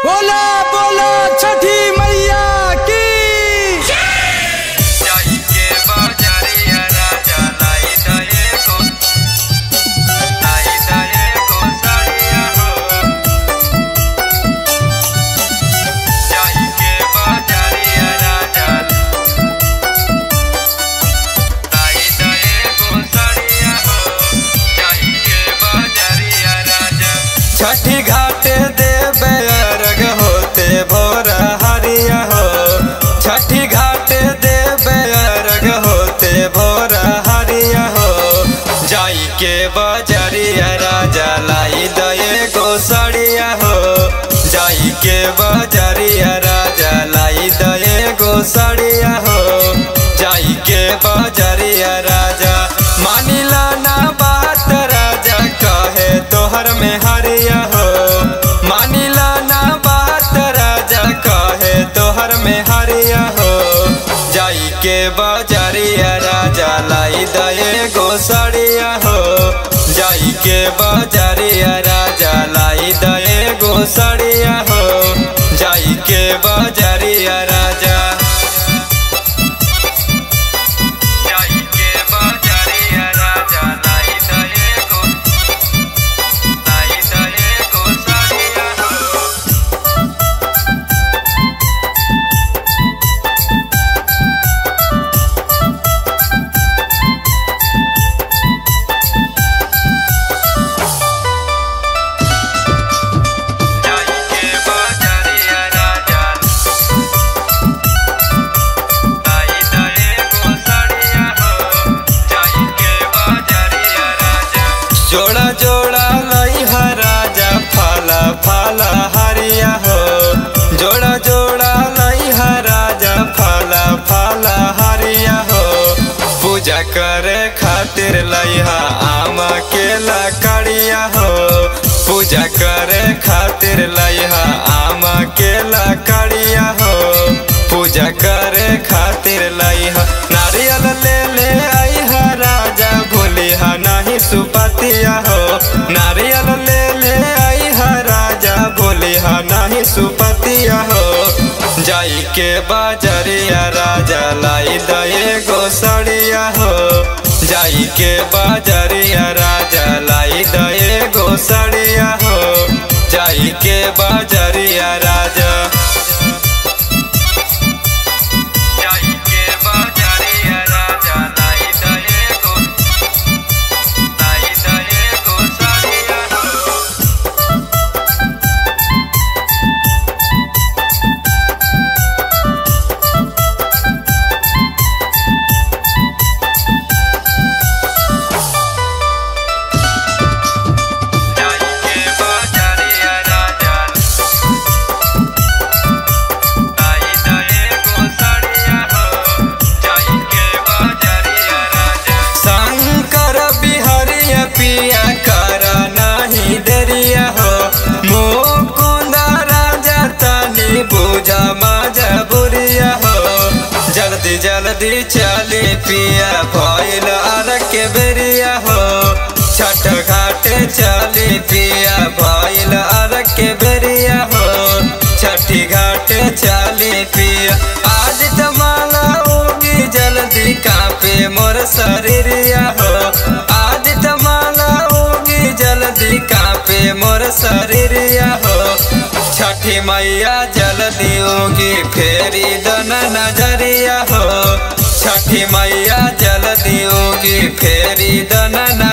बोला बोला छठी मैया की जाई के बाजारिया राजा लाई दये को लाई दये को साड़िया हो जाई के बाजारिया राजा लाई दये को साड़िया हो जाई के बाजारिया राजा छठी घाटे देवे अर्घ होते भोर हरिया हो छठी घाटे देवे अर्घ होते भोर हरिया हो जाई के बजरिया राजा लाई दये गोसड़िया हो जाई के बजरिया राजा लाई दये गोसड़िया हो जाई के बजरिया राजा मानिला ना बात राजा कहे तोहर में हरिया हो मानिला ना बात राजा कहे तोहर में हरिया हो जाई के बजरिया राजा लाई दये गोसड़िया हो जाई के बजरिया राजा लाई दये गोसड़िया हो जाई के बजरिया राजा जाई के बाजारिया राजा लाई दये को लाई दये को साड़िया हो जाई के बाजारिया राजा लाई दये को साड़िया हो जाई के बाजारिया राजा जोड़ा जोड़ा लई हा राजा फाला फाला हरिया हो जोड़ा जोड़ा लई हा राजा फाला फाला हरिया हो पूजा करे खातिर लइहा आम के लकड़िया हो पूजा करे खातिर लइहा आम के लकड़िया हो पूजा करे खातिर लइहा नारियल ले ले आइहा राजा भूलिहा नहीं सुपतिया हो नारियल ले ले आइहा राजा भूलिहा नहीं सुपतिया हो जाई के बाजरिया राजा लाई दये गोसड़िया हो जाई के बाजरिया राजा लाई दये गोसड़िया हो जाई के बाजरिया राजा जाई के बाजारिया राजा लाई दये को लाई दये को साड़िया हो जाई के बाजारिया राजा लाई दये को साड़िया हो जाई के बाजारिया राजा शंकर बिहरिया पिया कर नहीं देरिया हो मुकुंद राजा तनी बुझा मजा बुरिया हो जल्दी जल्दी चली पिया भइल अर के बेरिया हो छठ घाटे चली पिया भइल अर के बेरिया हो छठी घाटे चली पिया आज तमाला होगी जल्दी कापे मोर शरीरिया हो आज तमाला होगी जल्दी कापे मोर शरीरिया हो छठी मैया जल्दी होगी फेरी दन नजरिया हो छठी मैया जल्दी होगी फेरी दन